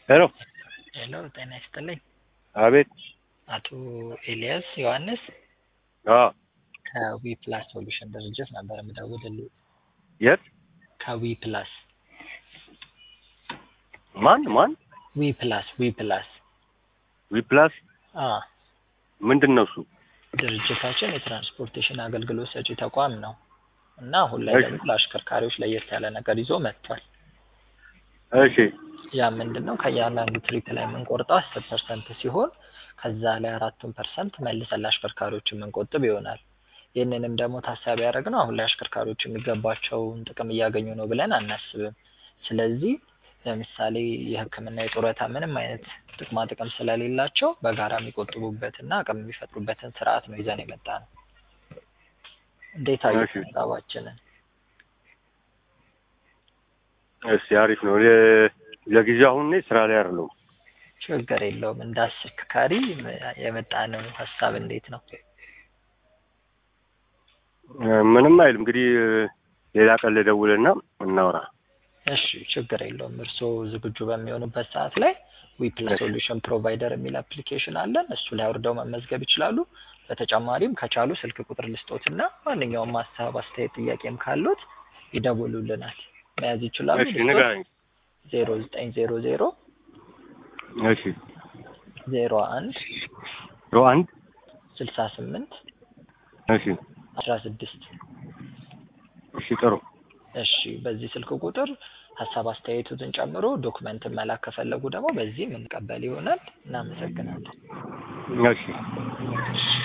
ሄሎ ሄሎ ጤና ይስጥልኝ። አቤት አቶ ኤልያስ ዮሐንስ አዎ ከዊ ፕላስ ሶሉሽን ድርጅት ነበር የምደውልልህ። የት ከዊ ፕላስ ማን ማን ዊ ፕላስ ዊ ፕላስ ዊፕላስ አ ምንድን ነው እሱ ድርጅታችን የትራንስፖርቴሽን አገልግሎት ሰጪ ተቋም ነው እና አሁን ላይ እሺ። ደግሞ ለአሽከርካሪዎች ለየት ያለ ነገር ይዞ መጥቷል። እሺ ያ ምንድን ነው? ከእያንዳንዱ ትሪፕ ላይ የምንቆርጠው አስር ፐርሰንት ሲሆን ከዛ ላይ አራቱን ፐርሰንት መልሰን ለአሽከርካሪዎች የምንቆጥብ ይሆናል። ይህንንም ደግሞ ታሳቢ ያደረግነው አሁን ላይ አሽከርካሪዎች የሚገባቸውን ጥቅም እያገኙ ነው ብለን አናስብም። ስለዚህ ለምሳሌ የሕክምና የጡረታ ምንም አይነት ጥቅማ ጥቅም ስለሌላቸው በጋራ የሚቆጥቡበትና አቅም የሚፈጥሩበትን ስርዓት ነው ይዘን የመጣ ነው። እንዴት አየህ እሺ። ሀሳባችንን? እሺ አሪፍ ነው ለ- ለጊዜው አሁን እኔ ስራ ላይ አይደለሁም ችግር የለውም። እንደ አሽከርካሪ የመጣነው ሀሳብ እንዴት ነው? እ፣ ምንም አይልም እንግዲህ እ፣ ሌላ ቀን ልደውልና እናውራ እሺ ችግር የለውም። እርስዎ ዝግጁ በሚሆኑበት ሰዓት ላይ ዊፕላስ እሺ። ሶሉሽን ፕሮቫይደር የሚል አፕሊኬሽን አለን። እሱ ላይ አውርደው መመዝገብ ይችላሉ። በተጨማሪም ከቻሉ ስልክ ቁጥር ልስጦትና ማንኛውም ሀሳብ፣ አስተያየት፣ ጥያቄም ካሉት ይደውሉልናል። መያዝ ይችላሉ። እሺ ንገረኝ ዜሮ ዘጠኝ ዜሮ ዜሮ እሺ ዜሮ አንድ ሮ አንድ ስልሳ ስምንት እሺ አስራ ስድስት እሺ ጥሩ እሺ በዚህ ስልክ ቁጥር ሀሳብ አስተያየቱትን ጨምሮ ዶክመንትን መላክ ከፈለጉ ደግሞ በዚህ የምንቀበል ይሆናል። እናመሰግናለን። እሺ እሺ